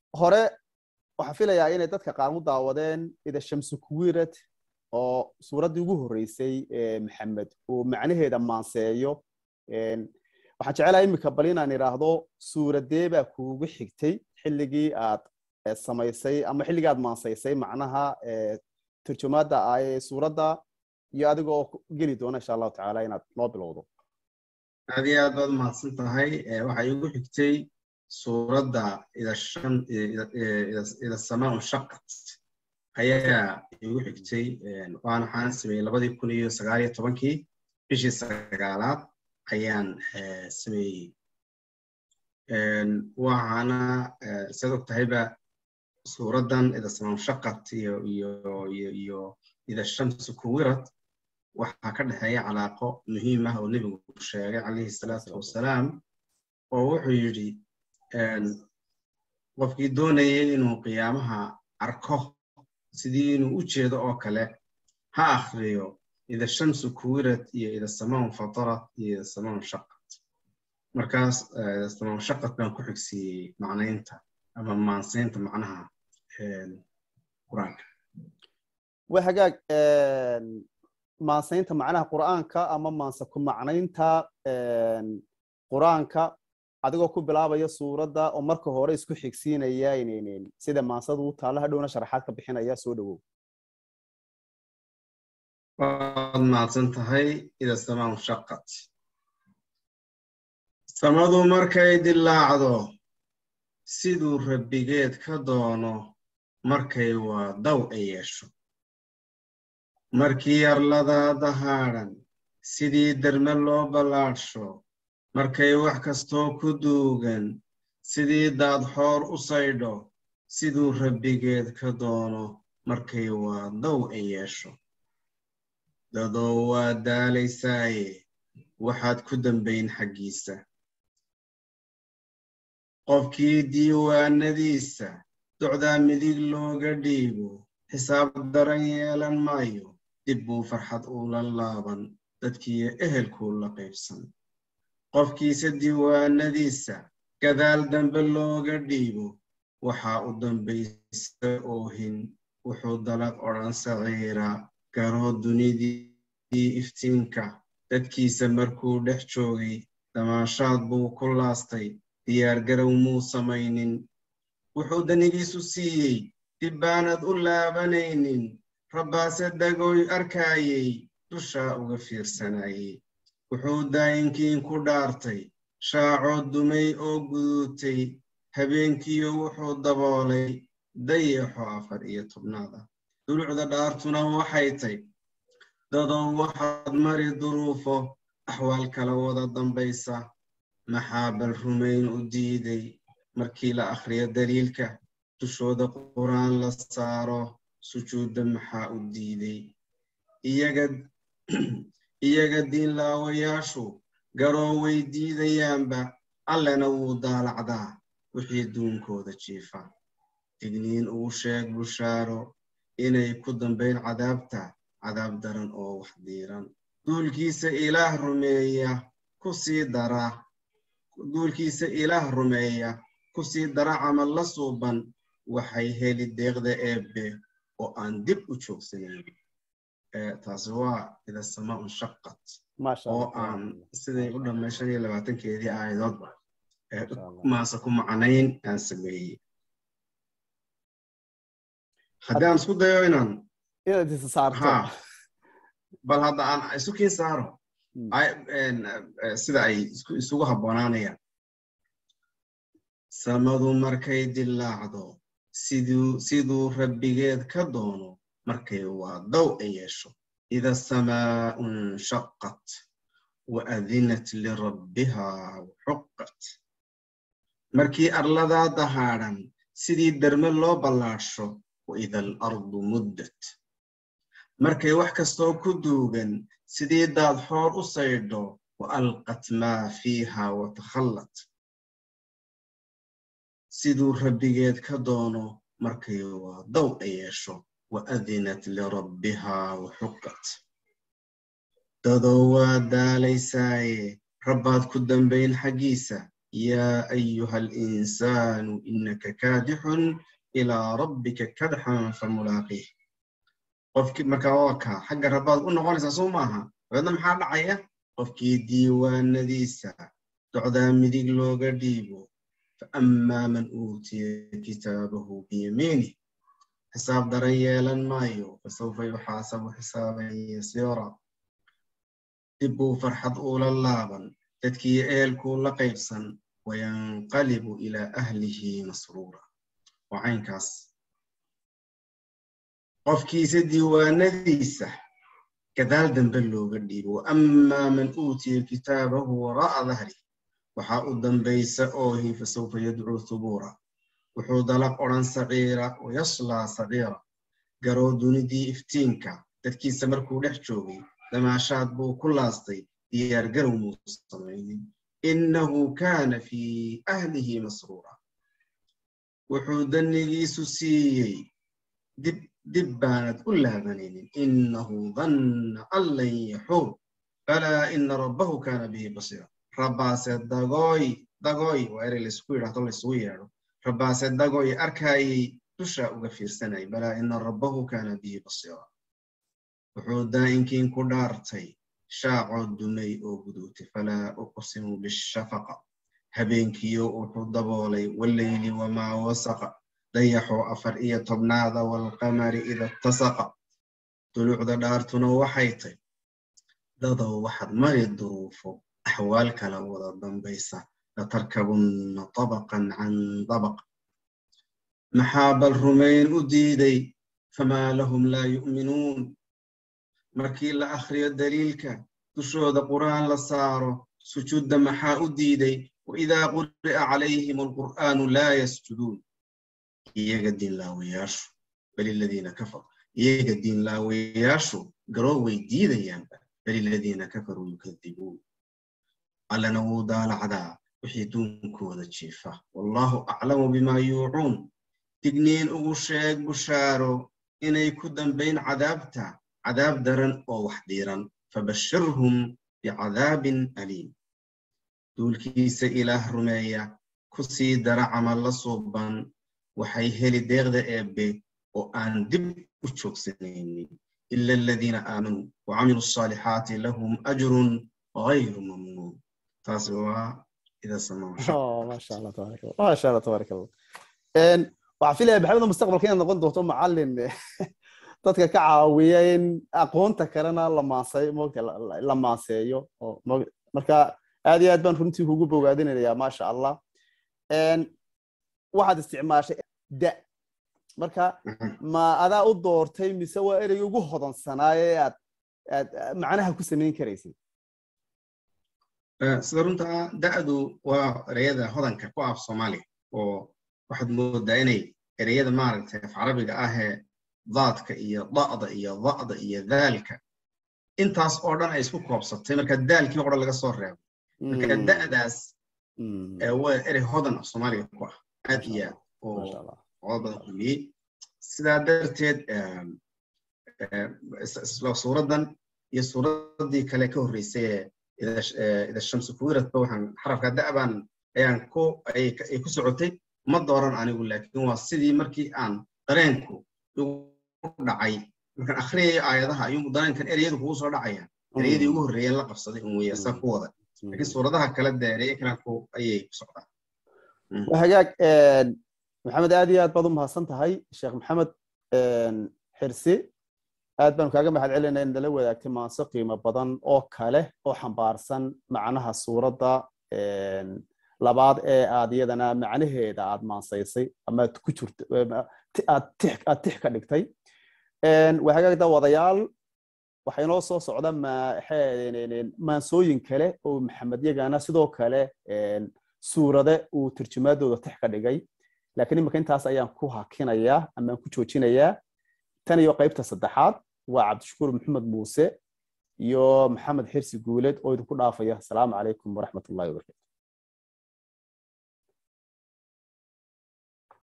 hore waxaan filayaa inay dadka qaar u daawadeen ida shamsu kuwirad oo suuraddii ugu horreysay maxamed uu macnaheeda maanseeyo waxaan jecelahay iminka bal inaan idhaahdo suuradee baa kuugu xigtay xilligii aad samaysay ama xilligii aad maansaysay macnaha turjumaadda ah ee suuradda iyo adigoo geli doona insha allahu tacaala inaad noo bilowdo aad iyo aad baad mahadsan tahay waxaa iigu xigtay suuradda ida samaa shaqat ayaa iigu xigtay waan waxaan sameeyey labadii kun iyo sagaal iyo tobankii bishii sagaalaad ayaan sameeyey waxaana siad og tahayba suuraddan ida samaa shaqat iyo iyo iyo iyo ida shamsu kuwirad waxaa ka dhexeeya calaaqo muhiim ah oo nebigu sheegay calayhi salaatu wasalaam oo wuxuu yidhi qofkii doonayay inuu qiyaamaha arko sidii inuu u jeedo oo kale ha akhriyo ida shamsu kuwirad iyo ida samaan fatarat iyo ida samaan shaqat markaas ida samaan shaqat baan ku xigsiiyey macnaynta ama maansaynta macnaha qur-aanka waa hagaag maansaynta macnaha qur'aanka ama maanse ku macnaynta qur'aanka adigoo ku bilaabaya suuradda oo marka hore isku xigsiinaya sida maansadu u taalla hadhowna sharaxaad ka bixinaya soo dhowow waad mahadsan tahay ida samaan shaqat samadu markay dillaacdo siduu rabbigeed ka doono markay waa daw ay yeesho markii yarladaa dahaadhan sidii derme loo ballaadhsho markay wax kastoo ku duugan sidii daadxoor u saydho siduu rabbigeed ka doono markay waa daw ay yeesho dadoo waa daalaysaaye waxaad ku dambayn xaggiisa qofkii diiwaanadiisa docdaa midig looga dhiibo xisaab daran yeelan maayo dib buu farxad uula laaban dadkiiyo ehelkuu la qaybsan qofkiisa diiwaanadiisa gadaal dambe looga dhiibo waxaa u dambaysa oohin wuxuu dalaq odhan saciira garoo dunidii iftiinka dadkiisa markuu dhex joogay damaashaad buu ku laastay diyaargarow muu samaynin wuxuu danigiisu siiyey dib baanad u laabanaynin rabbaase dagooy arkaayey dushaa uga fiirsanayey wuxuu daayinkiin ku dhaartay shaacoo dumay oo guduutay habeenkiyo wuxuu daboolay dayaxo afar iyo tobnaada dulucda dhaartuna waxay tay dadow waxaad mari duruufo axwaal kala wada dambaysa maxaa bal rumayn u diiday markii la akhriyo daliilka dushooda qur'aan la saaro sujuudda maxaa u diiday iyaga diinlaawayaashu garoo way diidayaanba allena wuu daalacdaa wixii duunkooda jiifa digniin uu sheeg bushaaro inay ku dambayn cadaabta cadaab daran oo wax diiran duulkiisa ilaah rumeeya ku sii dara duulkiisa ilaah rumeeya ku sii dara camal la suuban waxay heli deeqda eebbe oo aan dib u joogsanayn taasi waa ida samaa unshaqat oo aan siday u dhammay shan iyo labaatankeedii aayadoodba maase ku macnayn aan sameeyey haddii aan isku dayo inaan bal hadda aan isu kiin saaro sida ay isugu habboonaanayaan samadu markay dillaacdo siduu rabbigeed ka doono markay waa daw ay yeesho ida samaa unshaqat wa adinat lirabbiha waxuqat markii arladaa dahaadhan sidii derme loo ballaadhsho waida alardu muddat markay wax kastoo ku duugan sidii daadxoor u saydho wa alqat maa fiiha watakhallat siduu rabbigeed ka doono markay waa daw ay yeesho wa adinat lirabbiha waxuqat dadoo waa daalaysaaye rabbaad ku dambayn xaggiisa yaa ayuha alinsaanu inaka kaadixun ilaa rabbika kadxan famulaaqiih qofkii markaa waa kaa xagga rabbaad u noqonaysaa soo maaha dabeedna maxaa dhacaya qofkii diiwaanadiisa docdaa midig looga dhiibo faammaa man uutiya kitaabahu biyamiinih xisaab daran yeelan maayo fasawfa yuxaasabu xisaaban yasiira dib buu farxad uula laaban dadkii ehelkuu la qaybsan wayanqalibu ilaa ahlihi masruura waa caynkaas qofkiisa diiwaanadiisa gadaal dambe looga dhiibo waammaa man uutiya kitaabahu waraa'a dahri waxaa u dambaysa oohi fasawfa yadcuu thubuura wuxuu dalaq odhan saciira wayaslaa saciira garoo dunidii iftiinka dadkiisa markuu dhex joogay damaashaad buu ku laastay diyaargarow muu samaynin innahu kaana fii ahlihi masruura wuxuu dannigiisu siiyey dib dib baanad u laabanaynin innahu danna an lan yaxuur balaa ina rabbahu kaana bihi basiira rabbaase dagooy dagooy waa erey laysku yidhahdo laysugu yeedho rabbaase dagooy arkaayay dushaa uga fiirsanayay balaa ina rabbahu kaana bihi basiira wuxuu daa'inkiin ku dhaartay shaacoo dumay oo guduutay falaa uqsimu bishafaqa habeenkiyo wuxuu daboolay walleyli wamaa wasaqa dayaxoo afar iyo tobnaada waalqamari ida tasaqa duluucda dhaartuna waxay tay dadow waxaad mari duruufo axwaal kala wada dambaysa latarkabunna tabaqan can dabaq maxaa bal rumayn u diiday famaa lahum laa yu'minuun markii la akhriyo daliilka dushooda qur'aan la saaro sujuudda maxaa u diiday waidaa quri'a calayhim alqur'aanu laa yasjuduun iyaga diinlaawayaashu bal iladiina kafaru iyaga diinlaawayaashu garoo way diidayaanba bal iladiina kafaruu yukadibuun allana wuu daalacdaa wixii duunkooda jiifa wallaahu aclamu bimaa yuucuun digniin ugu sheeg bushaaro inay ku dambayn cadaabta cadaab daran oo wax dhiiran fabashirhum bicadaabin aliim duulkiisa ilaah rumeeya ku sii dara camalla suuban waxay heli deeqda eebbe oo aan dib u joogsanaynin ila aladiina aamanuu wacamiluu asaalixaati lahum ajrun gayru mamnuun taasi waa ida maasha allah tabaarak allah maasha allah tabaarak allah waxaan filaya maxamed mustaqbalka inaad noqon doonto macallin dadka ka caawiya in aqoonta kalena la maaseeyo marka aad iyo aad baan runtii kugu bogaadinaya maasha allah waxaad isticmaashay da marka ma adaa u doortay mise waa erey ugu hodansanaaye aad aad macnaha ku samayn karaysay sida runtaa da'du waa ereyada hodanka ku af soomaaliga oo waxaad moodaa inay ereyada maaragtay af carabiga ahee daadka iyo da'da iyo da'da iyo daalka intaas oo dhan ay isku koobsatay marka daalkii oo dhan laga soo reebo marka da'daas waa erey hodan af soomaaliga ku ah aad iyo aad oo codod badan kulmiyey sidaa darteed suuraddan iyo suuraddii kale ka horreysay ida shamsu kuwiradba waxaan xarafka da'baan ayaan ku ay ku socotay ma dooran anigu laakiin waa sidii markii aan dareenku igu dhacay markaan akhriyayo aayadaha ayuu dareenkan ereyadu kugu soo dhacayaan ereyadii ugu horreeyeen la qabsaday un weeye saa ku wada laakiin suuradaha kale dee ereye kale ku ayay ku socdaan hagaag maxamed aad iyo aad baad u mahadsan tahay sheekh maxamed xirsi aad baanu kaaga mahad celinaa in nala wadaagtay maanso qiimo badan oo kale oo xambaarsan macnaha suuradda labaad ee aad iyadana macnaheeda aad maansaysay ama aad ku jirto aad tix ka dhigtay waa hagaagda wadayaal waxaa inoo soo socda maansooyin kale oo maxamed yagana sidoo kale suurade uu turjumaadooda tix ka dhigay laakiin iminka intaas ayaan ku hakinayaa ama aan ku joojinayaa tan iyo qaybta saddexaad waa cabdishakuur maxamed muuse iyo maxamed xirsi guuleed oo idinku dhaafaya asalaamu calaykum waraxmat ullahi wabarakatu